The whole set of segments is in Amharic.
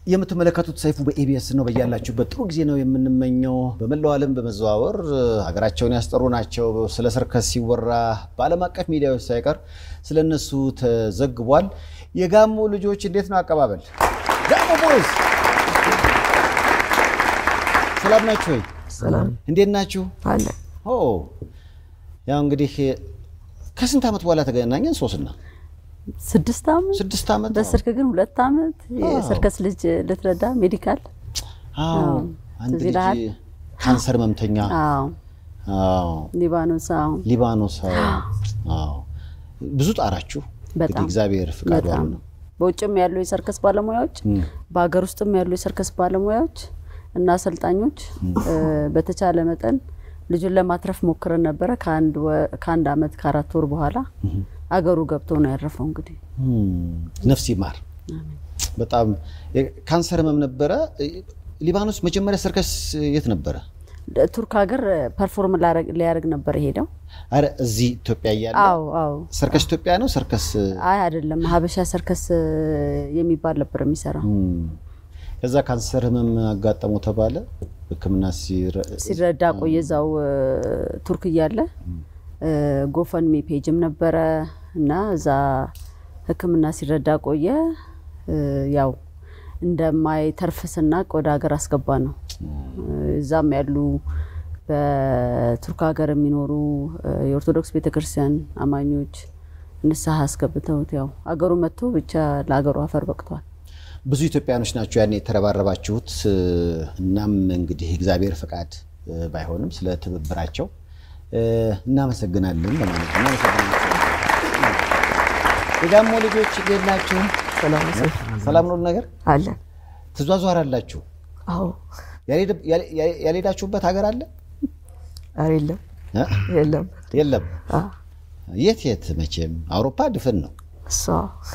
የምትመለከቱት ሰይፉ በኢቢኤስ ነው። በያላችሁበት ጥሩ ጊዜ ነው የምንመኘው። በመላው ዓለም በመዘዋወር ሀገራቸውን ያስጠሩ ናቸው። ስለ ሰርከስ ሲወራ በዓለም አቀፍ ሚዲያዎች ሳይቀር ስለ እነሱ ተዘግቧል። የጋሞ ልጆች እንዴት ነው አቀባበል? ጋሞ ቦይስ ሰላም ናችሁ ወይ? ሰላም እንዴት ናችሁ? አለ ኦ ያው እንግዲህ ከስንት ዓመት በኋላ ተገናኘን? ሶስና ስድስት ዓመት ስድስት ዓመት ነው። በስልክ ግን ሁለት ዓመት የሰርከስ ልጅ ልትረዳ ሜዲካል አዎ አንድ ትዝ ልጅ ይልሃል? ካንሰር ህመምተኛ አዎ አዎ ሊባኖስ አዎ ሊባኖስ አዎ አዎ ብዙ ጣራችሁ በጣም እንግዲህ እግዚአብሔር ፍቃዱ በጣም ነው። በውጭም ያሉ የሰርከስ ባለሙያዎች በሀገር ውስጥም ያሉ የሰርከስ ባለሙያዎች እና አሰልጣኞች እ፣ በተቻለ መጠን ልጁን ለማትረፍ ሞክረን ነበረ። ከአንድ ወ- ከአንድ ዓመት ከአራት ወር በኋላ አገሩ ገብቶ ነው ያረፈው። እንግዲህ ነፍስ ይማር። በጣም ካንሰር ህመም ነበረ። ሊባኖስ መጀመሪያ ሰርከስ የት ነበረ? ቱርክ ሀገር ፐርፎርም ሊያደርግ ነበር የሄደው። አረ እዚህ ኢትዮጵያ እያለ አዎ አዎ ሰርከስ ኢትዮጵያ ነው ሰርከስ አይ አይደለም፣ ሀበሻ ሰርከስ የሚባል ነበር የሚሰራው። እም፣ ከዛ ካንሰር ህመም አጋጠመው ተባለ። ሕክምና ሲረ- ሲረዳ ቆየ እዛው እ፣ ቱርክ እያለ እ፣ ጎፈንሚ ፔጅም ነበረ እና እዛ ሕክምና ሲረዳ ቆየ። እ፣ ያው እንደማይተርፍ ስናቅ ወደ ሀገር አስገባ ነው። እዛም ያሉ በቱርክ ሀገር የሚኖሩ እ፣ የኦርቶዶክስ ቤተክርስቲያን አማኞች ንስሐ አስገብተውት ያው አገሩ መጥቶ ብቻ ለሀገሩ አፈር በቅቷል። ብዙ ኢትዮጵያኖች ናቸው ያኔ የተረባረባችሁት። እናም እንግዲህ እግዚአብሔር ፈቃድ እ፣ ባይሆንም ስለ ትብብራቸው እ፣ እናመሰግናለን ለማለት ነው። እናመሰግናለን። የጋሞ ልጆች እንዴት ናችሁ? ሰላም ሰላም ነው ነገር አለ። ትዟዟራላችሁ? አዎ ያልሄድ- ያል- ያል- ያልሄዳችሁበት ሀገር አለ? ኧረ የለም እ? የለም የለም። የት የት? መቼም አውሮፓ ድፍን ነው። እሷ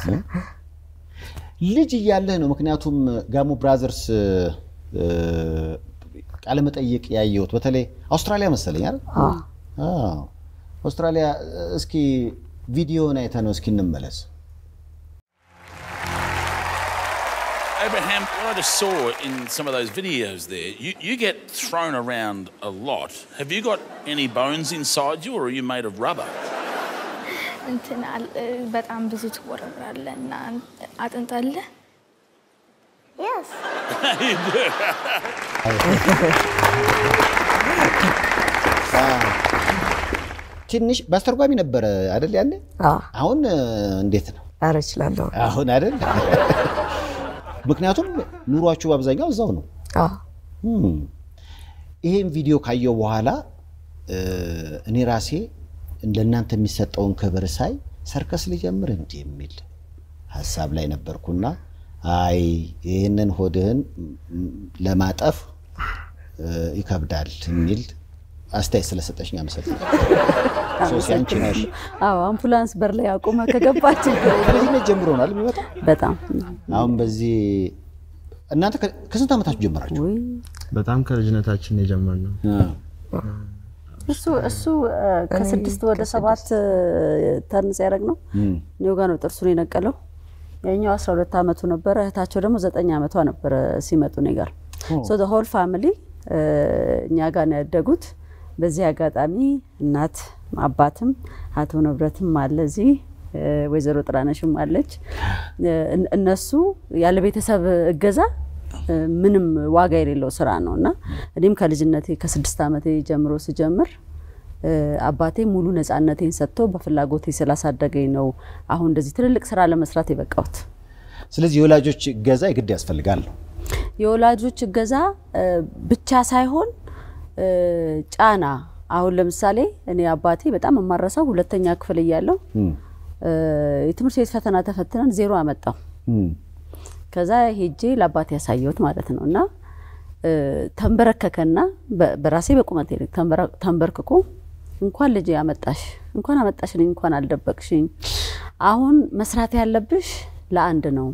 ልጅ እያለህ ነው። ምክንያቱም ጋሞ ብራዘርስ እ፣ ቃለመጠይቅ ያየሁት በተለይ አውስትራሊያ መሰለኝ አይደል? አዎ። አውስትራሊያ እስኪ ቪዲዮን አይተህ ነው እስኪ እንመለስ። Abraham, what I just saw in some of those videos there, you, you get thrown around a lot. Have you got any bones inside you or are you made of rubber? እንትን አል- በጣም ብዙ ትወረወራለህ እና አጥንት አለ። ትንሽ በአስተርጓሚ ነበረ አይደል ያለ? አሁን እ፣ እንዴት ነው ኧረ እችላለሁ። አሁን አይደል? ምክንያቱም ኑሯችሁ በአብዛኛው እዛው ነው። እም። ይሄን ቪዲዮ ካየው በኋላ እ፣ እኔ ራሴ ለእናንተ የሚሰጠውን ክብር ሳይ ሰርከስ ልጀምር እንዲህ የሚል ሀሳብ ላይ ነበርኩና አይ ይህንን ሆድህን ም፣ ለማጠፍ እ፣ ይከብዳል የሚል አስተያየት ስለሰጠሽኝ አመሰግናለሁ። ሶሲ አንቺ ነሽ። አዎ አምቡላንስ በር ላይ አቁመ ከገባች ከልጅነት ጀምሮ ነው አይደል የሚመጣው? በጣም አሁን በዚህ እናንተ ከ- ከስንት ዓመታችሁ ጀመራችሁ? ውይ በጣም ከልጅነታችን የጀመርነው እሱ እሱ እ፣ ከስድስት ወደ ሰባት ተርን ሲያደርግ ነው እኔው ጋር ነው ጥርሱን የነቀለው። ያኛው አስራ ሁለት ዓመቱ ነበረ። እህታቸው ደግሞ ዘጠኝ ዓመቷ ነበረ ሲመጡ እኔ ጋር ሶ ሆል ፋሚሊ እኛ ጋር ነው ያደጉት። በዚህ አጋጣሚ እናት አባትም አቶ ንብረትም አለ እዚህ እ፣ ወይዘሮ ጥራነሽም አለች። እ፣ እን- እነሱ ያለ ቤተሰብ እገዛ እ፣ ምንም ዋጋ የሌለው ስራ ነው እና እኔም ከልጅነቴ ከስድስት ዓመቴ ጀምሮ ስጀምር እ፣ አባቴ ሙሉ ነፃነቴን ሰጥቶ በፍላጎቴ ስላሳደገኝ ነው አሁን እንደዚህ ትልልቅ ስራ ለመስራት የበቃሁት። ስለዚህ የወላጆች እገዛ የግድ ያስፈልጋል ነው። የወላጆች እገዛ እ፣ ብቻ ሳይሆን እ፣ ጫና አሁን ለምሳሌ እኔ አባቴ በጣም የማረሳው ሁለተኛ ክፍል እያለሁ እም፣ እ፣ የትምህርት ቤት ፈተና ተፈትነን ዜሮ አመጣው። እም፣ ከዛ ሄጄ ለአባቴ ያሳየሁት ማለት ነው እና እ፣ ተንበረከከና በ- በራሴ በቁመቴ ልክ ተንበረ- ተንበርክኮ እንኳን ልጅ አመጣሽ እንኳን አመጣሽልኝ እንኳን አልደበቅሽኝ፣ አሁን መስራት ያለብሽ ለአንድ ነው፣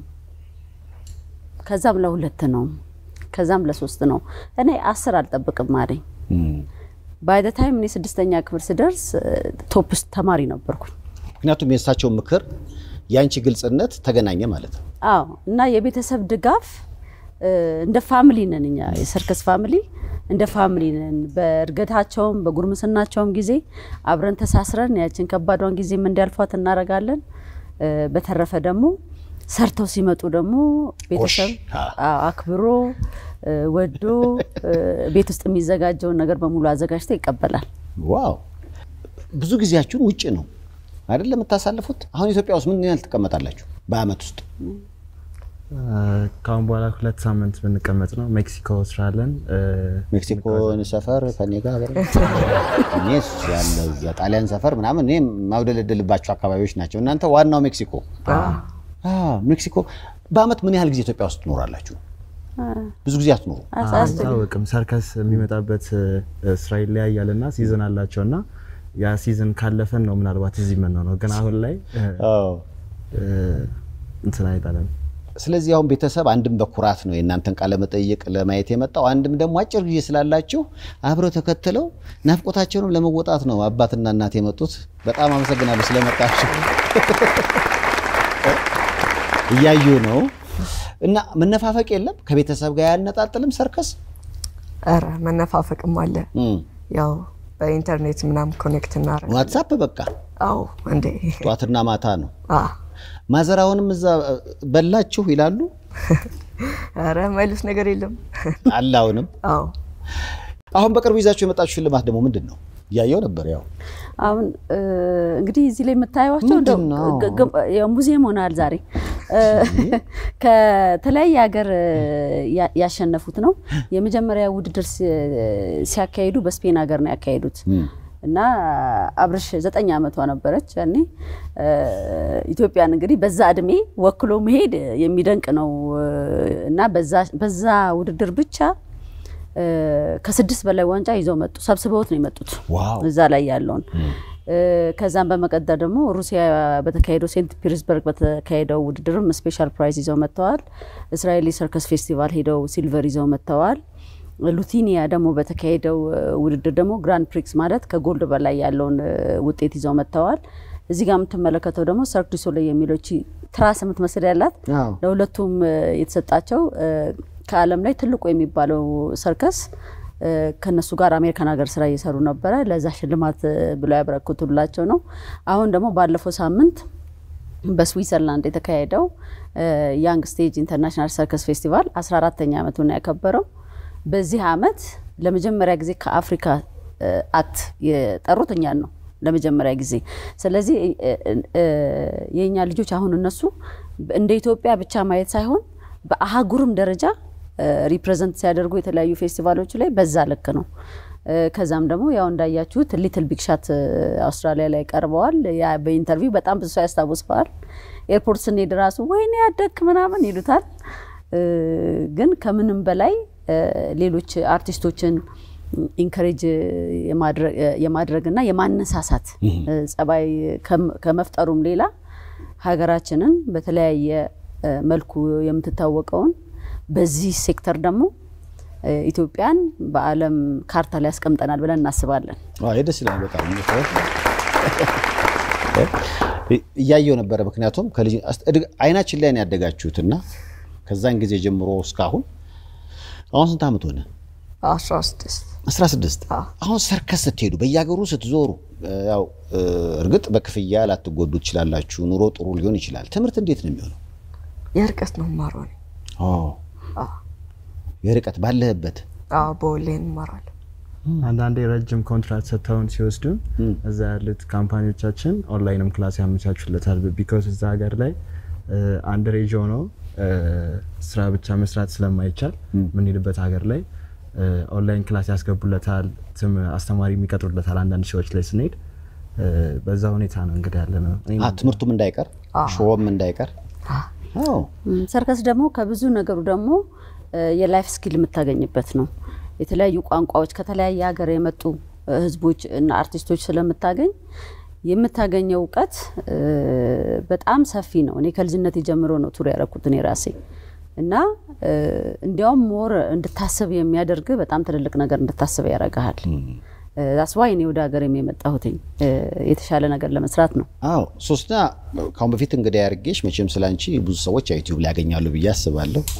ከዛም ለሁለት ነው፣ ከዛም ለሶስት ነው። እኔ አስር አልጠብቅም አለኝ። እም። ባይ ዘ ታይም እኔ ስድስተኛ ክፍል ስደርስ ቶፕ ውስጥ ተማሪ ነበርኩኝ። ምክንያቱም የእሳቸው ምክር የአንቺ ግልጽነት ተገናኘ ማለት ነው። አዎ እና የቤተሰብ ድጋፍ እንደ ፋሚሊ ነን እኛ የሰርከስ ፋሚሊ እንደ ፋሚሊ ነን። በእድገታቸውም በጉርምስናቸውም ጊዜ አብረን ተሳስረን ያችን ከባዷን ጊዜም እንዲያልፏት እናደርጋለን። በተረፈ ደግሞ ሰርተው ሲመጡ ደግሞ ቤተሰብ አክብሮ ወዶ ቤት ውስጥ የሚዘጋጀውን ነገር በሙሉ አዘጋጅቶ ይቀበላል። ዋው! ብዙ ጊዜያችሁን ውጭ ነው አይደል የምታሳልፉት? አሁን ኢትዮጵያ ውስጥ ምን ያህል ትቀመጣላችሁ በአመት ውስጥ? ከአሁን በኋላ ሁለት ሳምንት ብንቀመጥ ነው። ሜክሲኮ ስራ አለን። ሜክሲኮ ሰፈር ከኔ ጋር እኔ ያለው እዛ ጣሊያን ሰፈር ምናምን እኔ ማውደለደልባቸው አካባቢዎች ናቸው። እናንተ ዋናው ሜክሲኮ። ሜክሲኮ በአመት ምን ያህል ጊዜ ኢትዮጵያ ውስጥ ትኖራላችሁ? ብዙ ጊዜ አትኖሩ? አይታወቅም። ሰርከስ የሚመጣበት ስራ ይለያያል እና ሲዝን አላቸው እና ያ ሲዝን ካለፈን ነው ምናልባት እዚህ የምንሆነው፣ ግን አሁን ላይ እንትን አይጣለም። ስለዚህ አሁን ቤተሰብ አንድም በኩራት ነው የእናንተን ቃለ መጠይቅ ለማየት የመጣው፣ አንድም ደግሞ አጭር ጊዜ ስላላችሁ አብረው ተከትለው ናፍቆታቸውንም ለመወጣት ነው አባትና እናት የመጡት። በጣም አመሰግናለሁ ስለመጣችሁ። እያዩ ነው እና መነፋፈቅ የለም ከቤተሰብ ጋር ያነጣጥልም ሰርከስ። ኧረ መነፋፈቅም አለ። ያው በኢንተርኔት ምናምን ኮኔክት እናደርግ ዋትሳፕ በቃ አዎ፣ እንዴ ጠዋትና ማታ ነው። ማዘራውንም እዛ በላችሁ ይላሉ። ኧረ ማይሉት ነገር የለም አለ አሁንም። አዎ አሁን በቅርቡ ይዛችሁ የመጣችሁ ሽልማት ደግሞ ምንድን ነው? እያየው ነበር። ያው አሁን እንግዲህ እዚህ ላይ የምታዩቸው እንደው ምንድን ነው? ግ- ግ- ያው ሙዚየም ሆናል ዛሬ ከተለያየ ሀገር ያ- ያሸነፉት ነው። የመጀመሪያ ውድድር ሲ- ሲያካሂዱ በስፔን ሀገር ነው ያካሄዱት እና አብርሽ ዘጠኝ ዓመቷ ነበረች ያኔ። ኢትዮጵያን እንግዲህ በዛ እድሜ ወክሎ መሄድ የሚደንቅ ነው እና በዛ- በዛ ውድድር ብቻ ከስድስት በላይ ዋንጫ ይዘው መጡ። ሰብስበውት ነው የመጡት ዋው እዛ ላይ ያለውን ከዛም በመቀጠል ደግሞ ሩሲያ በተካሄደው ሴንት ፒተርስበርግ በተካሄደው ውድድርም ስፔሻል ፕራይዝ ይዘው መጥተዋል። እስራኤል ሰርከስ ፌስቲቫል ሄደው ሲልቨር ይዘው መጥተዋል። ሉቲኒያ ደግሞ በተካሄደው ውድድር ደግሞ ግራንድ ፕሪክስ ማለት ከጎልድ በላይ ያለውን ውጤት ይዘው መጥተዋል። እዚህ ጋር የምትመለከተው ደግሞ ሰርክ ዱ ሶሌይ የሚለው እቺ ትራስ የምትመስል ያላት አዎ። ለሁለቱም የተሰጣቸው ከዓለም ላይ ትልቁ የሚባለው ሰርከስ ከነሱ ጋር አሜሪካን ሀገር ስራ እየሰሩ ነበረ። ለዛ ሽልማት ብለው ያበረክቱላቸው ነው። አሁን ደግሞ ባለፈው ሳምንት በስዊዘርላንድ የተካሄደው ያንግ ስቴጅ ኢንተርናሽናል ሰርከስ ፌስቲቫል 14ተኛ ዓመቱን ያከበረው በዚህ አመት ለመጀመሪያ ጊዜ ከአፍሪካ አት የጠሩት እኛን ነው ለመጀመሪያ ጊዜ። ስለዚህ የእኛ ልጆች አሁን እነሱ እንደ ኢትዮጵያ ብቻ ማየት ሳይሆን በአህጉርም ደረጃ ሪፕሬዘንት ሲያደርጉ የተለያዩ ፌስቲቫሎች ላይ በዛ ልክ ነው። ከዛም ደግሞ ያው እንዳያችሁት ሊትል ቢግ ሻት አውስትራሊያ ላይ ቀርበዋል። ያ በኢንተርቪው በጣም ብዙ ሰው ያስታውሰዋል። ኤርፖርት ስንሄድ ራሱ ወይኔ ያደግክ ምናምን ይሉታል። ግን ከምንም በላይ ሌሎች አርቲስቶችን ኢንከሬጅ የማድረግ እና የማነሳሳት ጸባይ ከመፍጠሩም ሌላ ሀገራችንን በተለያየ መልኩ የምትታወቀውን በዚህ ሴክተር ደግሞ ኢትዮጵያን በዓለም ካርታ ላይ ያስቀምጠናል ብለን እናስባለን። አዎ ደስ ይላል በጣም እያየው ነበረ። ምክንያቱም ከልጅ አይናችን ላይ ነው ያደጋችሁትና ከዛን ጊዜ ጀምሮ እስካሁን አሁን ስንት ዓመት ሆነ? አስራ ስድስት 16 አሁን ሰርከስ ስትሄዱ በየሀገሩ ስትዞሩ ያው እርግጥ በክፍያ ላትጎዱ ትችላላችሁ። ኑሮ ጥሩ ሊሆን ይችላል። ትምህርት እንዴት ነው የሚሆነው? የርቀት ነው ማሯ እኔ። የርቀት ባለህበት አዎ በኦንላይን እማራለሁ። አንዳንዴ ረጅም ኮንትራክት ሰጥተውን ሲወስዱን እዛ ያሉት ካምፓኒዎቻችን ኦንላይንም ክላስ ያመቻቹለታል። ቢኮዝ እዛ ሀገር ላይ አንድ ሬጅ ሆኖ ስራ ብቻ መስራት ስለማይቻል የምንሄድበት ሀገር ላይ ኦንላይን ክላስ ያስገቡለታል። ትም አስተማሪ የሚቀጥሩለታል። አንዳንድ ሰዎች ላይ ስንሄድ በዛ ሁኔታ ነው እንግዲህ ያለ ነው። አ ትምህርቱም እንዳይቀር ሾውም እንዳይቀር አዎ ሰርከስ ደግሞ ከብዙ ነገሩ ደግሞ የላይፍ ስኪል የምታገኝበት ነው። የተለያዩ ቋንቋዎች ከተለያየ ሀገር የመጡ ህዝቦች እና አርቲስቶች ስለምታገኝ የምታገኘው እውቀት በጣም ሰፊ ነው። እኔ ከልጅነት ጀምሮ ነው ቱር ያደረኩት እኔ ራሴ እና እንዲያውም ሞር እንድታስብ የሚያደርግ በጣም ትልልቅ ነገር እንድታስብ ያደርግሃል። አስዋይ እኔ ወደ ሀገር የመጣሁትኝ የተሻለ ነገር ለመስራት ነው። አዎ ሶስትና ከአሁን በፊት እንግዲህ ያርጌሽ መቼም ስላንቺ ብዙ ሰዎች ዩቲዩብ ላይ ያገኛሉ ብዬ አስባለሁ።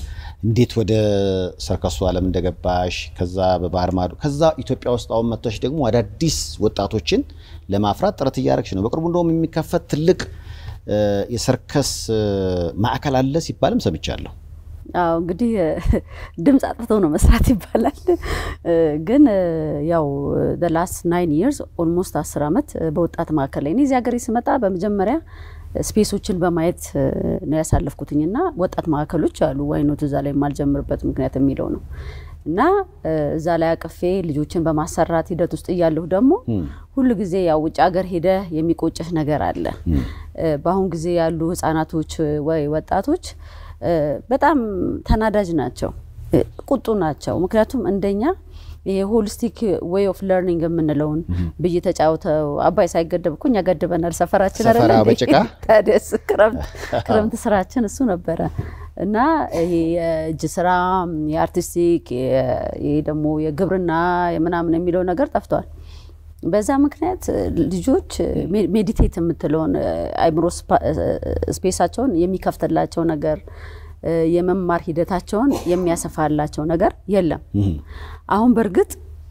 እንዴት ወደ ሰርከሱ ዓለም እንደገባሽ ከዛ በባህር ማዶ ከዛ ኢትዮጵያ ውስጥ አሁን መጥተሽ ደግሞ አዳዲስ ወጣቶችን ለማፍራት ጥረት እያደረግሽ ነው። በቅርቡ እንደውም የሚከፈት ትልቅ እ፣ የሰርከስ እ፣ ማዕከል አለ ሲባልም ሰምቻለሁ። አዎ እንግዲህ ድምፅ አጥፍተው ነው መስራት ይባላል። እ፣ ግን እ፣ ያው ላስት ናይን ይርስ ኦልሞስት አስር ዓመት እ፣ በወጣት ማዕከል ላይ እኔ እዚህ ሀገር ስመጣ በመጀመሪያ ስፔሶችን በማየት እ፣ ነው ያሳለፍኩትኝ እና ወጣት ማዕከሎች አሉ ዋይኖት እዛ ላይ የማልጀምርበት ምክንያት የሚለው ነው እና እ፣ እዛ ላይ አቅፌ ልጆችን በማሰራት ሂደት ውስጥ እያለሁ ደግሞ ሁሉ ጊዜ ያው ውጭ ሀገር ሄደ የሚቆጭህ ነገር አለ። እ፣ በአሁን ጊዜ ያሉ ህጻናቶች ወይ ወጣቶች እ፣ በጣም ተናዳጅ ናቸው፣ እ፣ ቁጡ ናቸው። ምክንያቱም እንደኛ ይሄ ሆሊስቲክ ዌይ ኦፍ ለርኒንግ የምንለውን ብይ ተጫውተው አባይ ሳይገደብ እኮ እኛ ገድበናል። ሰፈራችን አይደለ ሰፈራ እንዴ? በጭቃ? ታዲያስ ክረምት ክረምት ስራችን እሱ ነበረ እና ይሄ የእጅ ስራ የአርቲስቲክ የ- ይሄ ደግሞ የግብርና የምናምን የሚለው ነገር ጠፍቷል። በዛ ምክንያት ልጆች ሜ- ሜዲቴት የምትለውን አይምሮ ስፓ- ስፔሳቸውን የሚከፍትላቸው ነገር እ፣ የመማር ሂደታቸውን የሚያሰፋላቸው ነገር የለም። አሁን በእርግጥ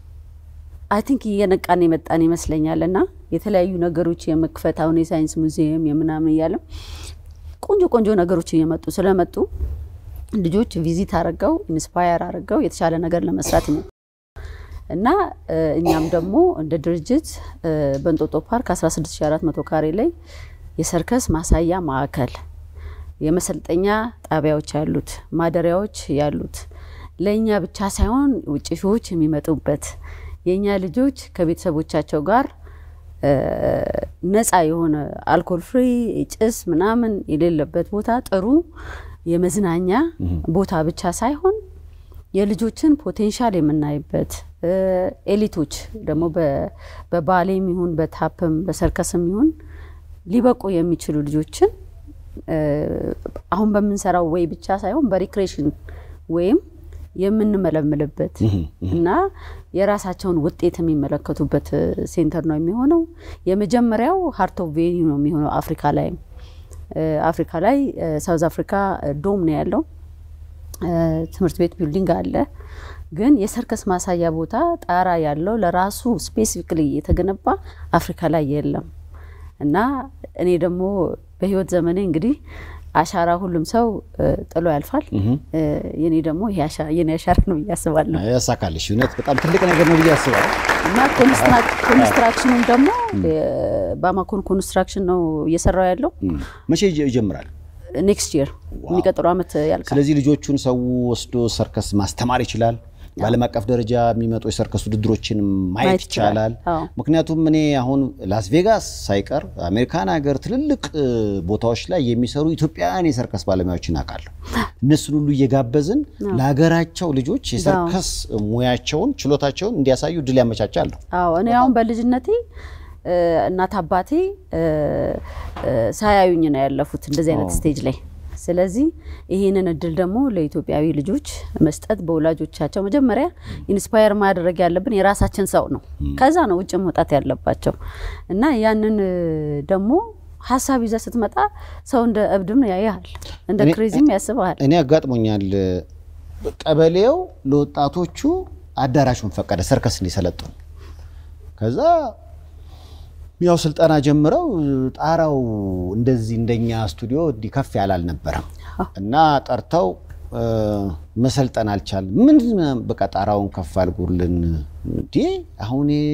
አይ ቲንክ እየነቃን የመጣን ይመስለኛል እና የተለያዩ ነገሮች የመክፈት አሁን የሳይንስ ሙዚየም የምናምን እያለም ቆንጆ ቆንጆ ነገሮች እየመጡ ስለመጡ ልጆች ቪዚት አድርገው ኢንስፓየር አድርገው የተሻለ ነገር ለመስራት ነው እና እ፣ እኛም ደግሞ እንደ ድርጅት እ፣ በእንጦጦ ፓርክ 16400 ካሬ ላይ የሰርከስ ማሳያ ማዕከል የመሰልጠኛ ጣቢያዎች ያሉት ማደሪያዎች ያሉት ለእኛ ብቻ ሳይሆን ውጭ ሺዎች የሚመጡበት የእኛ ልጆች ከቤተሰቦቻቸው ጋር እ፣ ነፃ የሆነ አልኮል ፍሪ ጭስ ምናምን የሌለበት ቦታ ጥሩ የመዝናኛ ቦታ ብቻ ሳይሆን የልጆችን ፖቴንሻል የምናይበት እ፣ ኤሊቶች ደግሞ በ- በባሌም ይሁን በታፕም በሰርከስም ይሁን ሊበቁ የሚችሉ ልጆችን እ፣ አሁን በምንሰራው ወይ ብቻ ሳይሆን በሪክሬሽን ወይም የምንመለምልበት እና የራሳቸውን ውጤት የሚመለከቱበት እ፣ ሴንተር ነው የሚሆነው። የመጀመሪያው ሀርት ኦፍ ቬኒው ነው የሚሆነው አፍሪካ ላይ እ፣ አፍሪካ ላይ እ፣ ሳውዝ አፍሪካ እ፣ ዶም ነው ያለው እ፣ ትምህርት ቤት ቢልዲንግ አለ። ግን የሰርከስ ማሳያ ቦታ ጣራ ያለው ለራሱ ስፔሲፊክሊ የተገነባ አፍሪካ ላይ የለም እና እኔ ደግሞ በህይወት ዘመኔ እንግዲህ አሻራ ሁሉም ሰው እ፣ ጥሎ ያልፋል። እ፣ የኔ ደግሞ ይሄ አሻ- የኔ አሻራ ነው ብዬ አስባለሁ። ያሳካልሽ። እውነት በጣም ትልቅ ነገር ነው ብዬ አስባለሁ። እና ኮንስትራክ- ኮንስትራክሽኑም ደግሞ በአማኮን ኮንስትራክሽን ነው እየሰራው ያለው። እም፣ መቼ ይጀ- ይጀምራል? ኔክስት ይር የሚቀጥለው ዓመት ያልቃል። ስለዚህ ልጆቹን ሰው ወስዶ ሰርከስ ማስተማር ይችላል። በዓለም አቀፍ ደረጃ የሚመጡ የሰርከስ ውድድሮችን ማየት ማየት ይችላል። ይቻላል። አዎ። ምክንያቱም እኔ አሁን ላስ ቬጋስ ሳይቀር አሜሪካን ሀገር ትልልቅ እ፣ ቦታዎች ላይ የሚሰሩ ኢትዮጵያውያን የሰርከስ ባለሙያዎችን አውቃለሁ። እነሱን ሁሉ እየጋበዝን ለሀገራቸው ልጆች የሰርከስ ሙያቸውን፣ ችሎታቸውን እንዲያሳዩ እድል ያመቻቻለሁ። አዎ እኔ አሁን በልጅነቴ እ፣ እናት አባቴ እ፣ እ፣ ሳያዩኝ ነው ያለፉት እንደዚህ አይነት ስቴጅ ላይ። ስለዚህ ይህንን እድል ደግሞ ለኢትዮጵያዊ ልጆች መስጠት በወላጆቻቸው መጀመሪያ ኢንስፓየር ማድረግ ያለብን የራሳችን ሰው ነው። ከዛ ነው ውጭ መውጣት ያለባቸው እና ያንን እ፣ ደግሞ ሀሳብ ይዘህ ስትመጣ ሰው እንደ እብድም ያያል፣ እንደ እኔ- ክሬዚም ያስበሃል። እኔ አጋጥሞኛል። ቀበሌው ለወጣቶቹ አዳራሹን ፈቀደ ሰርከስ እንዲሰለጥኑ። ከዛ ያው ስልጠና ጀምረው ጣራው እንደዚህ እንደኛ ስቱዲዮ እንዲህ ከፍ ያለ አልነበረም እና ጠርተው እ፣ መሰልጠን አልቻል ምን በቃ ጣራውን ከፍ አድርጉልን። እንዴ አሁን ይሄ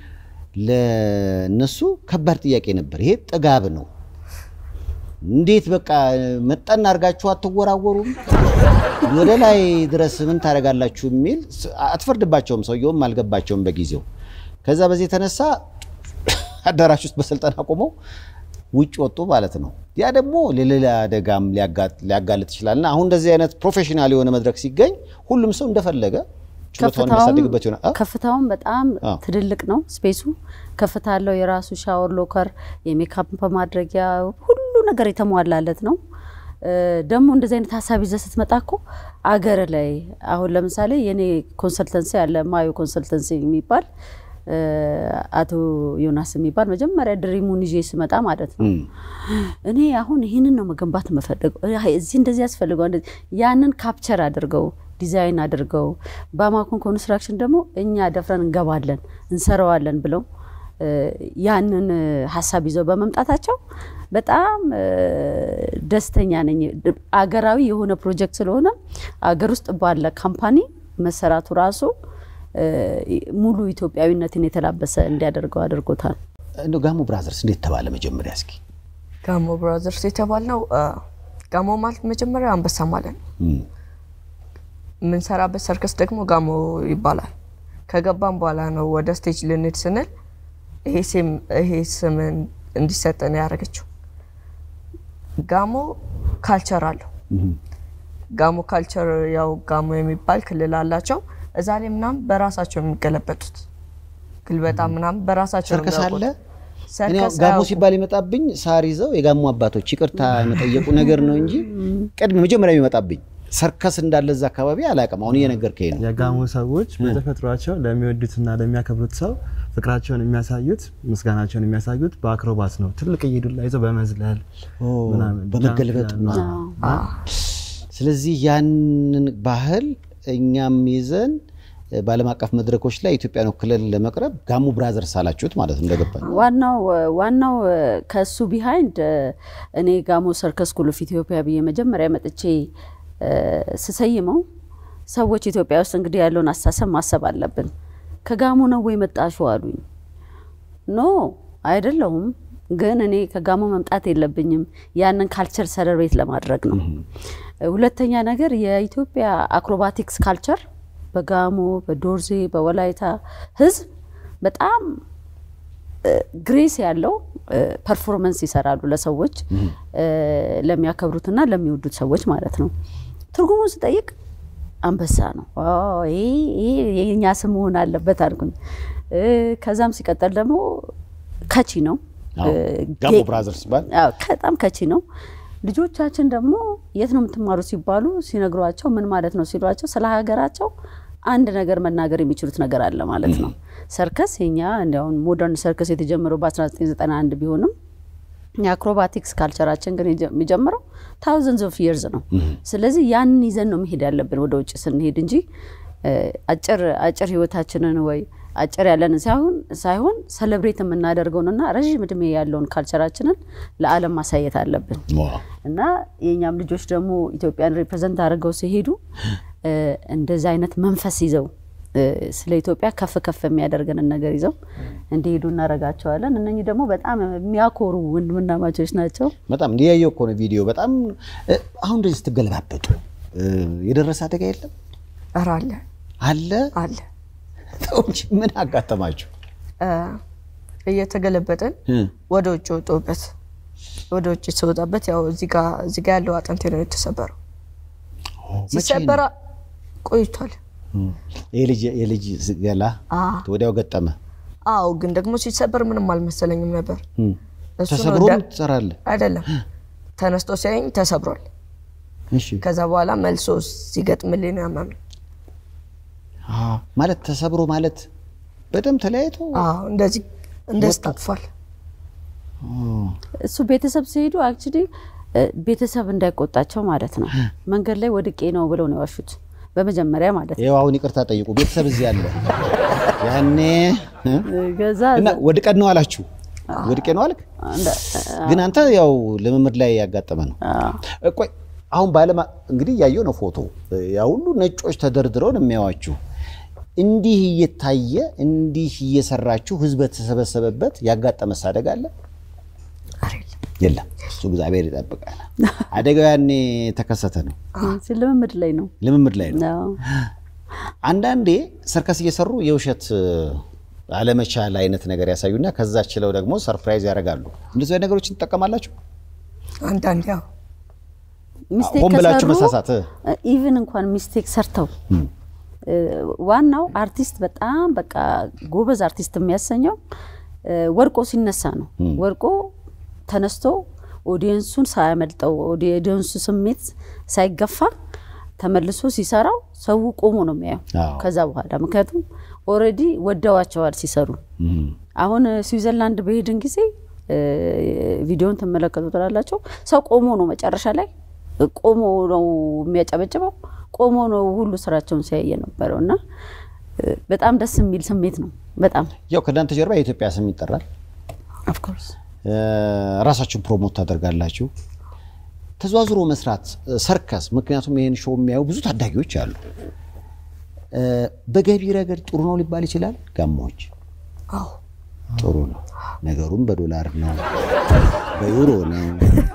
ለነሱ ከባድ ጥያቄ ነበር። ይሄ ጥጋብ ነው። እንዴት በቃ መጠን አድርጋችሁ አትወራወሩም? ወደ ላይ ድረስ ምን ታደርጋላችሁ? የሚል አትፈርድባቸውም። ሰውየውም አልገባቸውም በጊዜው። ከዛ በዚህ የተነሳ አዳራሽ ውስጥ በስልጠና ቆመው ውጭ ወጡ ማለት ነው። ያ ደግሞ ለሌላ አደጋም ሊያጋ- ሊያጋልጥ ይችላል እና አሁን እንደዚህ አይነት ፕሮፌሽናል የሆነ መድረክ ሲገኝ ሁሉም ሰው እንደፈለገ ችሎታውን የሚያሳድግበት ይሆናል። አ? ከፍታውን በጣም አዎ። ትልልቅ ነው ስፔሱ። ከፍታ አለው። የራሱ ሻወር ሎከር፣ የሜካፕ ማድረጊያ ሁሉ ነገር የተሟላለት ነው። እ፣ ደግሞ እንደዚህ አይነት ሀሳብ ይዘህ ስትመጣ እኮ አገር ላይ አሁን ለምሳሌ የኔ ኮንሰልተንሲ አለ ማዮ ኮንሰልተንሲ የሚባል አቶ ዮናስ የሚባል መጀመሪያ ድሪሙን ይዤ ስመጣ ማለት ነው እኔ አሁን ይህንን ነው መገንባት የምፈልገው እዚህ እንደዚህ ያስፈልገው እንደዚህ ያንን ካፕቸር አድርገው ዲዛይን አድርገው በአማኮን ኮንስትራክሽን ደግሞ እኛ ደፍረን እንገባለን እንሰራዋለን ብለው ያንን ሀሳብ ይዘው በመምጣታቸው በጣም ደስተኛ ነኝ። አገራዊ የሆነ ፕሮጀክት ስለሆነ አገር ውስጥ ባለ ካምፓኒ መሰራቱ ራሱ ሙሉ ኢትዮጵያዊነትን የተላበሰ እንዲያደርገው አድርጎታል። እንደው ጋሞ ብራዘርስ እንዴት ተባለ መጀመሪያ? እስኪ ጋሞ ብራዘርስ የተባልነው ጋሞ ማለት መጀመሪያ አንበሳ ማለት ነው። የምንሰራበት ሰርከስ ደግሞ ጋሞ ይባላል። ከገባም በኋላ ነው ወደ ስቴጅ ልንሄድ ስንል ይሄ ስም እንዲሰጠን ያደረገችው። ጋሞ ካልቸር አለው። ጋሞ ካልቸር ያው ጋሞ የሚባል ክልል አላቸው። እዛ ላይ ምናምን በራሳቸው የሚገለበጡት ግልበጣ ምናምን በራሳቸው ሰርከስ አለ። እኔ ያው ጋሞ ሲባል የመጣብኝ ሳር ይዘው የጋሞ አባቶች ይቅርታ የመጠየቁ ነገር ነው እንጂ ቅድም መጀመሪያ የሚመጣብኝ ሰርከስ እንዳለ እዛ አካባቢ አላውቅም። አሁን እየነገርከኝ ነው። የጋሞ ሰዎች በተፈጥሯቸው ለሚወዱትና ለሚያከብሩት ሰው ፍቅራቸውን የሚያሳዩት ምስጋናቸውን የሚያሳዩት በአክሮባት ነው። ትልቅ ዱላ ይዘው በመዝለል ምናምን በመገልበጥ ስለዚህ ያንን ባህል እኛም ይዘን በዓለም አቀፍ መድረኮች ላይ ኢትዮጵያን ወክለን ለመቅረብ ጋሞ ብራዘርስ አላችሁት ማለት ነው እንደገባኝ። ዋናው ዋናው ከሱ ቢሃይንድ እኔ ጋሞ ሰርከስ ስኩል ኦፍ ኢትዮጵያ ብዬ መጀመሪያ መጥቼ ስሰይመው ሰዎች ኢትዮጵያ ውስጥ እንግዲህ ያለውን አስተሳሰብ ማሰብ አለብን። ከጋሞ ነው ወይ መጣሽው አሉኝ። ኖ አይደለሁም፣ ግን እኔ ከጋሞ መምጣት የለብኝም ያንን ካልቸር ሰለብሬት ለማድረግ ነው። ሁለተኛ ነገር የኢትዮጵያ አክሮባቲክስ ካልቸር በጋሞ በዶርዜ በወላይታ ህዝብ በጣም ግሬስ ያለው ፐርፎርመንስ ይሰራሉ ለሰዎች ለሚያከብሩትና ለሚወዱት ሰዎች ማለት ነው። ትርጉሙን ስጠይቅ አንበሳ ነው። ይሄ የኛ ስም መሆን አለበት አልኩኝ። ከዛም ሲቀጠል ደግሞ ከቺ ነው። ጋሞ ብራዘርስ ሲባል በጣም ከቺ ነው። ልጆቻችን ደግሞ የት ነው የምትማሩት ሲባሉ ሲነግሯቸው ምን ማለት ነው ሲሏቸው ስለ ሀገራቸው አንድ ነገር መናገር የሚችሉት ነገር አለ ማለት ነው። ሰርከስ የኛ እንዲያውም ሞደርን ሰርከስ የተጀመረው በ1991 ቢሆንም የአክሮባቲክስ ካልቸራችን ግን የሚጀምረው ታውዘንድስ ኦፍ ይርዝ ነው። ስለዚህ ያንን ይዘን ነው መሄድ ያለብን ወደ ውጭ ስንሄድ እንጂ አጭር አጭር ህይወታችንን ወይ አጭር ያለንን ሳይሆን ሳይሆን ሰለብሬት የምናደርገውንና ረዥም እድሜ ያለውን ካልቸራችንን ለዓለም ማሳየት አለብን እና የእኛም ልጆች ደግሞ ኢትዮጵያን ሪፕሬዘንት አድርገው ሲሄዱ እንደዚህ አይነት መንፈስ ይዘው ስለ ኢትዮጵያ ከፍ ከፍ የሚያደርገንን ነገር ይዘው እንዲሄዱ እናደርጋቸዋለን። እነኚህ ደግሞ በጣም የሚያኮሩ ወንድምናማቾች ናቸው። በጣም እንዲያየው እኮ ነው ቪዲዮ። በጣም አሁን እንደዚህ ስትገለባበጡ የደረሰ አደጋ የለም? ኧረ አለ አለ አለ። ተው እንጂ ምን አጋጠማችሁ? እየተገለበጥን ወደ ውጭ ወጦበት ወደ ውጭ ስወጣበት ያው እዚህ ጋ እዚህ ጋ ያለው አጥንቴ ነው የተሰበረው። ሲሰበራ ቆይቷል። የልጅ ገላ ወዲያው ገጠመ። አዎ፣ ግን ደግሞ ሲሰበር ምንም አልመሰለኝም ነበር። እሱ ነው ተሰብሮ ደ- ትሰራለህ? አይደለም ተነስቶ ሲያየኝ ተሰብሯል። እሺ ከዛ በኋላ መልሶ ሲገጥምልኝ ነው ያመመኝ። አዎ፣ ማለት ተሰብሮ ማለት በደም ተለያይቶ አዎ፣ እንደዚህ እንደዚህ ታጥፏል። እሱ ቤተሰብ ሲሄዱ አክቹሊ ቤተሰብ እንዳይቆጣቸው ማለት ነው። መንገድ ላይ ወድቄ ነው ብለው ነው የዋሹት በመጀመሪያ ማለት ነው። ይኸው አሁን ይቅርታ ጠይቁ። ቤተሰብ እዚህ አለ። ያኔ እ? ከዛ እና ወድቀን ነው አላችሁ? ወድቄ ነው አልክ። ግን አንተ ያው ልምምድ ላይ ያጋጠመ ነው። ቆይ አሁን በዓለም እንግዲህ እያየው ነው ፎቶ፣ ያ ሁሉ ነጮች ተደርድረው ነው የሚያዋችሁ። እንዲህ እየታየ እንዲህ እየሰራችሁ ህዝብ በተሰበሰበበት ያጋጠመ አደጋ አለ? ኧረ የለም። የለም። እሱ እግዚአብሔር ይጠብቃል። አደጋው ያኔ ተከሰተ ነው፣ እዚህ ልምምድ ላይ ነው። ልምምድ ላይ ነው። አዎ። አንዳንዴ ሰርከስ እየሰሩ የውሸት አለመቻል አይነት ነገር ያሳዩና ከዛ ችለው ደግሞ ሰርፕራይዝ ያደርጋሉ። እንደዚህ አይነት ነገሮችን ትጠቀማላችሁ? አንዳንድ ያው ሚስቴክ ሆን ብላችሁ ከሰሩ መሳሳት ኢቭን እንኳን ሚስቴክ ሰርተው እ፣ ዋናው አርቲስት በጣም በቃ ጎበዝ አርቲስት የሚያሰኘው እ፣ ወድቆ ሲነሳ ነው። ወድቆ ተነስቶ ኦዲየንሱን ሳያመልጠው ኦዲየንሱ ስሜት ሳይገፋ ተመልሶ ሲሰራው ሰው ቆሞ ነው የሚያየው። አዎ። ከዛ በኋላ ምክንያቱም ኦልሬዲ ወደዋቸዋል ሲሰሩ። አሁን ስዊዘርላንድ በሄድን ጊዜ እ፣ ቪዲዮን ትመለከቱ ትላላቸው። ሰው ቆሞ ነው መጨረሻ ላይ ቆሞ ነው የሚያጨበጭበው፣ ቆሞ ነው ሁሉ ስራቸውን ሲያየ ነበረው እና እ፣ በጣም ደስ የሚል ስሜት ነው። በጣም ያው ከእናንተ ጀርባ የኢትዮጵያ ስም ይጠራል። ኦፍኮርስ እ፣ ራሳችሁን ፕሮሞት ታደርጋላችሁ። ተዘዋዝሮ መስራት እ፣ ሰርከስ፣ ምክንያቱም ይህን ሾው የሚያዩ ብዙ ታዳጊዎች አሉ። እ፣ በገቢ ረገድ ጥሩ ነው ሊባል ይችላል። ጋማዎች አዎ ጥሩ ነው። ነገሩም በዶላር ነው፣ በዩሮ ነው።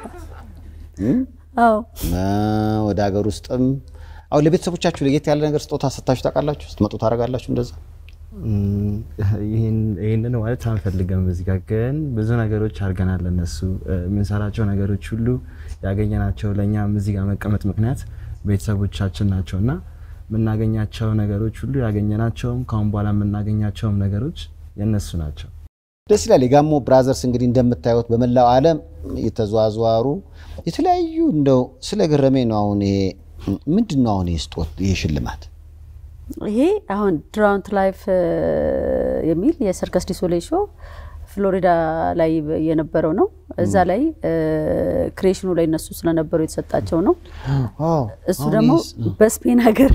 እም? አዎ እ፣ ወደ ሀገር ውስጥም አሁን ለቤተሰቦቻችሁ ለየት ያለ ነገር ስጦታ ሰጥታችሁ ታውቃላችሁ? ስትመጡ ታደርጋላችሁ እንደዛ? እም፣ ይህን- ይህንን ማለት አንፈልግም። እዚህ ጋር ግን ብዙ ነገሮች አድርገናል። እነሱ እ፣ የምንሰራቸው ነገሮች ሁሉ ያገኘናቸው ለእኛም እዚህ ጋር መቀመጥ ምክንያት ቤተሰቦቻችን ናቸው እና የምናገኛቸው ነገሮች ሁሉ ያገኘናቸውም ከአሁን በኋላ የምናገኛቸውም ነገሮች የእነሱ ናቸው። ደስ ይላል። የጋሞ ብራዘርስ እንግዲህ እንደምታዩት በመላው ዓለም የተዘዋዘዋሩ የተለያዩ እንደው ስለ ገረመኝ ነው። አሁን ይሄ ምንድን ነው? አሁን ይሄ ስጦት ይሄ ሽልማት ይሄ አሁን ድራውንት ላይፍ የሚል የሰርከስ ዲሶሌ ሾው ፍሎሪዳ ላይ የነበረው ነው። እዛ ላይ ክሬሽኑ ላይ እነሱ ስለነበሩ የተሰጣቸው ነው። እሱ አሁን ደግሞ ይሄስ- በስፔን ሀገር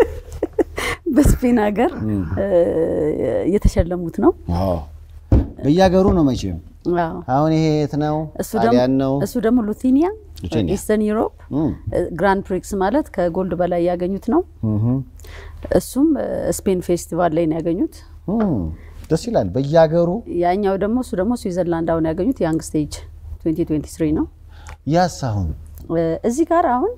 በስፔን ሀገር እ፣ የተሸለሙት ነው። አዎ፣ በየሀገሩ ነው መቼም። አዎ። አሁን ይሄ የት ነው? እሱ ደግሞ ጣሊያን ነው። እሱ ደግሞ ሉቲኒያ ሉቲኒያ። ኢስተርን ዩሮፕ እም፣ ግራንድ ፕሪክስ ማለት ከጎልድ በላይ ያገኙት ነው። እም፣ እሱም እ፣ ስፔን ፌስቲቫል ላይ ነው ያገኙት። እም። ደስ ይላል። በየሀገሩ ያኛው ደግሞ እሱ ደግሞ ስዊዘርላንድ አሁን ያገኙት ያንግ ስቴጅ 2023 ነው። ያስ አሁን እ፣ እዚህ ጋር አሁን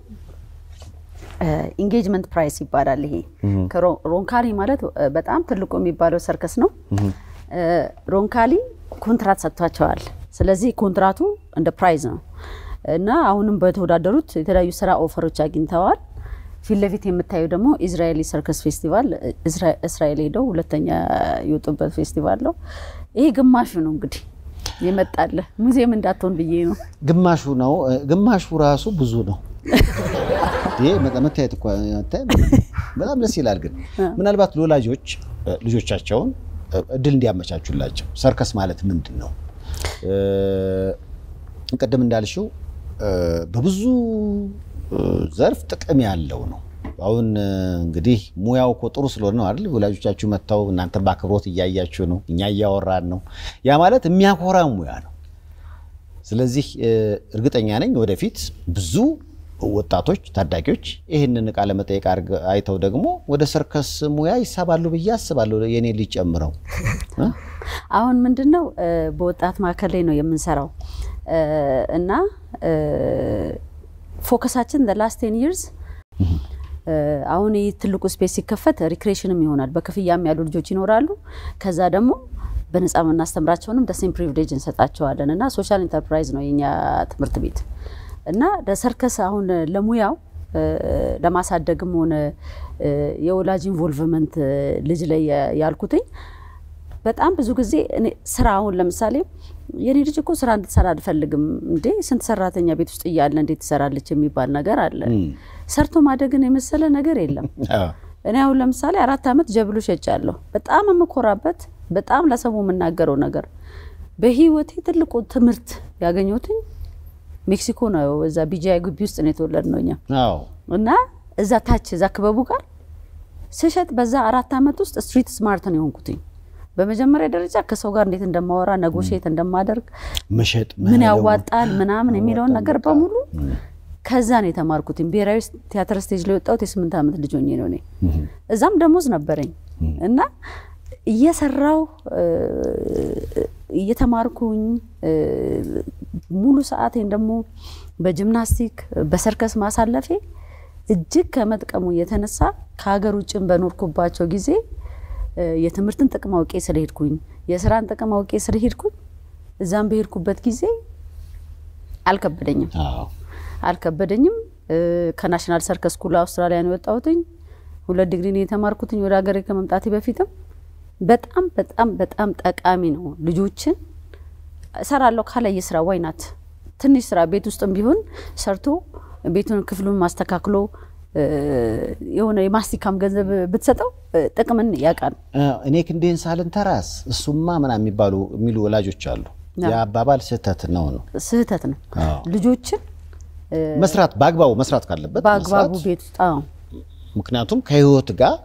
ኢንጌጅመንት ፕራይስ ይባላል። ይሄ ከሮ- ሮንካሊ ማለት እ፣ በጣም ትልቁ የሚባለው ሰርከስ ነው። እ፣ ሮንካሊ ኮንትራት ሰጥቷቸዋል። ስለዚህ ኮንትራቱ እንደ ፕራይዝ ነው እና አሁንም በተወዳደሩት የተለያዩ ስራ ኦፈሮች አግኝተዋል። ፊት ለፊት የምታየው ደግሞ ኢዝራኤሊ ሰርከስ ፌስቲቫል እስራ- እስራኤል ሄደው ሁለተኛ የወጡበት ፌስቲቫል ነው። ይሄ ግማሹ ነው እንግዲህ የመጣለ ሙዚየም እንዳትሆን ብዬ ነው። ግማሹ ነው። እ፣ ግማሹ ራሱ ብዙ ነው። ይሄ መ- መታየት እኮ አታይም? በጣም ደስ ይላል። ግን ምናልባት ለወላጆች እ፣ ልጆቻቸውን እ፣ እድል እንዲያመቻቹላቸው ሰርከስ ማለት ምንድን ነው? እ፣ ቅድም እንዳልሽው እ፣ በብዙ እ፣ ዘርፍ ጥቅም ያለው ነው። አሁን እ፣ እንግዲህ ሙያው እኮ ጥሩ ስለሆነ ነው አይደል? ወላጆቻችሁ መጥተው እናንተ በአክብሮት እያያችሁ ነው፣ እኛ እያወራን ነው። ያ ማለት የሚያኮራ ሙያ ነው። ስለዚህ እ፣ እርግጠኛ ነኝ ወደፊት ብዙ ወጣቶች ታዳጊዎች ይህንን ቃለ መጠይቅ አድርገ- አይተው ደግሞ ወደ ሰርከስ ሙያ ይሳባሉ ብዬ አስባለሁ። የኔ ልጅ ጨምረው እ? አሁን ምንድን ነው እ፣ በወጣት ማዕከል ላይ ነው የምንሰራው እ፣ እና እ፣ ፎከሳችን ላስት ቴን ይርስ አሁን ይህ ትልቁ ስፔስ ሲከፈት ሪክሬሽንም ይሆናል። በክፍያም ያሉ ልጆች ይኖራሉ። ከዛ ደግሞ በነፃ የምናስተምራቸውንም ደሴም ፕሪቪሌጅ እንሰጣቸዋለን እና ሶሻል ኢንተርፕራይዝ ነው የኛ ትምህርት ቤት እና ለሰርከስ አሁን ለሙያው እ፣ ለማሳደግም ሆነ እ፣ የወላጅ ኢንቮልቭመንት ልጅ ላይ ያልኩትኝ በጣም ብዙ ጊዜ እኔ ስራ አሁን ለምሳሌ የኔ ልጅ እኮ ስራ እንድትሰራ አልፈልግም እንዴ ስንት ሰራተኛ ቤት ውስጥ እያለ እንዴት ትሰራለች የሚባል ነገር አለ። ሰርቶ ማደግን የመሰለ ነገር የለም። አዎ። እኔ አሁን ለምሳሌ አራት ዓመት ጀብሎ ሸጫለሁ። በጣም የምኮራበት በጣም ለሰው የምናገረው ነገር በህይወቴ ትልቁ ትምህርት ያገኘሁትኝ ሜክሲኮ ነው። እዛ ቢጂአይ ግቢ ውስጥ ነው የተወለድ ነው እኛ አዎ። እና እዛ ታች እዛ ክበቡ ጋር ስሸጥ በዛ አራት ዓመት ውስጥ ስትሪት ስማርት ነው የሆንኩትኝ። በመጀመሪያ ደረጃ ከሰው ጋር እንዴት እንደማወራ ነጎሼት እንደማደርግ መሸጥ ምን መለወጥ። ያዋጣል ምናምን የሚለውን ያዋጣል ነገር በቃ። በሙሉ ከዛ ነው የተማርኩትኝ። ብሔራዊ ቲያትር ስቴጅ ላይ የወጣሁት የስምንት ዓመት ልጅ ሆኜ ነው እኔ። እዛም ደሞዝ ነበረኝ እና እየሰራው እየተማርኩኝ እ፣ ሙሉ ሰዓቴን ደግሞ በጂምናስቲክ በሰርከስ ማሳለፌ እጅግ ከመጥቀሙ የተነሳ ከሀገር ውጭም በኖርኩባቸው ጊዜ እ፣ የትምህርትን ጥቅም አውቄ ስለሄድኩኝ የስራን ጥቅም አውቄ ስለሄድኩኝ እዛም በሄድኩበት ጊዜ አልከበደኝም አዎ። አልከበደኝም። እ፣ ከናሽናል ሰርከስ ስኩል አውስትራሊያ ነው የወጣሁትኝ። ሁለት ዲግሪ ነው የተማርኩትኝ ወደ ሀገሬ ከመምጣቴ በፊትም በጣም በጣም በጣም ጠቃሚ ነው። ልጆችን እሰራለሁ ካለ የስራ ዋይናት ትንሽ ስራ ቤት ውስጥም ቢሆን ሰርቶ ቤቱን ክፍሉን ማስተካክሎ የሆነ የማስቲካም ገንዘብ ብትሰጠው ጥቅምን ያውቃል። እኔ ክንዴን ሳልንተራስ እሱማ ምናምን የሚባሉ የሚሉ ወላጆች አሉ። የአባባል ስህተት ነው ነው ስህተት ነው። ልጆችን መስራት በአግባቡ መስራት ካለበት በአግባቡ መስራት። ቤት ውስጥ አዎ ምክንያቱም ከህይወት ጋር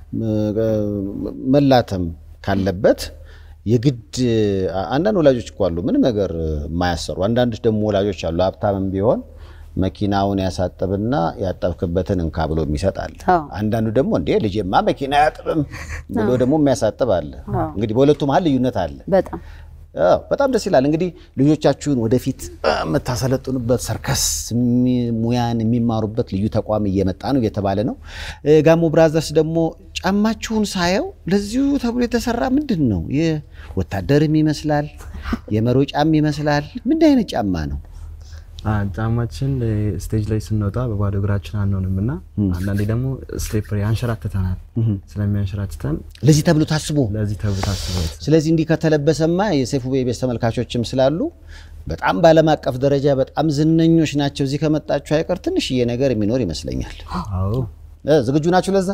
መላተም ካለበት የግድ አንዳንድ ወላጆች እኮ አሉ ምንም ነገር የማያሰሩ። አንዳንዶች ደግሞ ወላጆች አሉ ሀብታምም ቢሆን መኪናውን ያሳጥብና ያጠብክበትን እንካ ብሎ የሚሰጥ አለ። አዎ። አንዳንዱ ደግሞ እንዴ ልጄማ መኪና አያጥብም ብሎ ደግሞ የሚያሳጥብ አለ። አዎ። እንግዲህ በሁለቱ መሀል ልዩነት አለ። በጣም አዎ፣ በጣም ደስ ይላል። እንግዲህ ልጆቻችሁን ወደፊት የምታሰለጥኑበት ሰርከስ የሚ- ሙያን የሚማሩበት ልዩ ተቋም እየመጣ ነው እየተባለ ነው። እ፣ ጋሞ ብራዘርስ ደግሞ ጫማችሁን ሳየው ለዚሁ ተብሎ የተሰራ ምንድን ነው? የወታደርም ይመስላል፣ የመሮጫም ይመስላል። ምን አይነት ጫማ ነው? አ፣ ጫማችን እ፣ ስቴጅ ላይ ስንወጣ በባዶ እግራችን አንሆንም እና አንዳንዴ ደግሞ ስቴፕ ያንሸራትተናል። ስለሚያንሸራትተን ለዚህ ተብሎ ታስቦ ለዚህ ተብሎ ታስበው ስለዚህ እንዲህ ከተለበሰማ የሰይፉ ቤቤስ ተመልካቾችም ስላሉ በጣም በዓለም አቀፍ ደረጃ በጣም ዝነኞች ናቸው። እዚህ ከመጣችሁ አይቀር ትንሽዬ ነገር የሚኖር ይመስለኛል። አዎ እ፣ ዝግጁ ናችሁ ለዛ?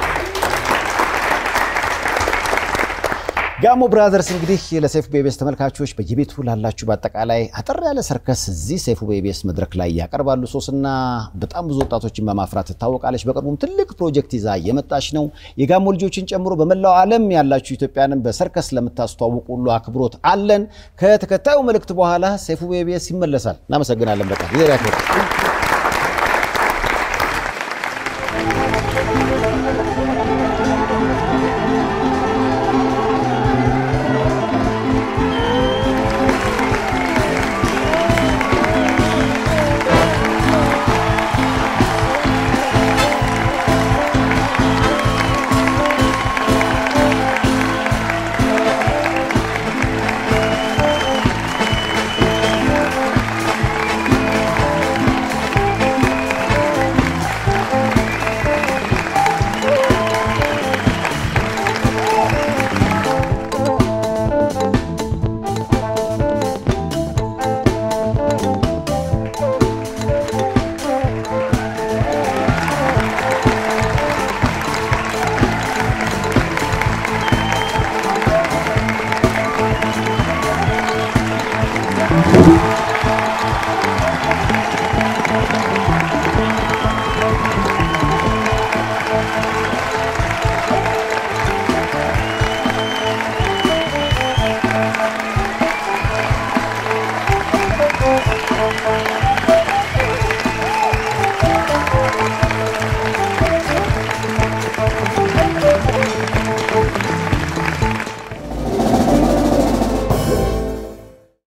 ጋሞ ብራዘርስ እንግዲህ ለሰይፉ ቤቤስ ተመልካቾች በየቤቱ ላላችሁ በአጠቃላይ አጠር ያለ ሰርከስ እዚህ ሰይፉ ቤቤስ መድረክ ላይ ያቀርባሉ። ሶስና በጣም ብዙ ወጣቶችን በማፍራት ትታወቃለች። በቅርቡም ትልቅ ፕሮጀክት ይዛ የመጣች ነው። የጋሞ ልጆችን ጨምሮ በመላው ዓለም ያላችሁ ኢትዮጵያንም በሰርከስ ለምታስተዋውቁ ሁሉ አክብሮት አለን። ከተከታዩ መልእክት በኋላ ሰይፉ ቤቤስ ይመለሳል። እናመሰግናለን። በጣም ጊዜ ያክብር።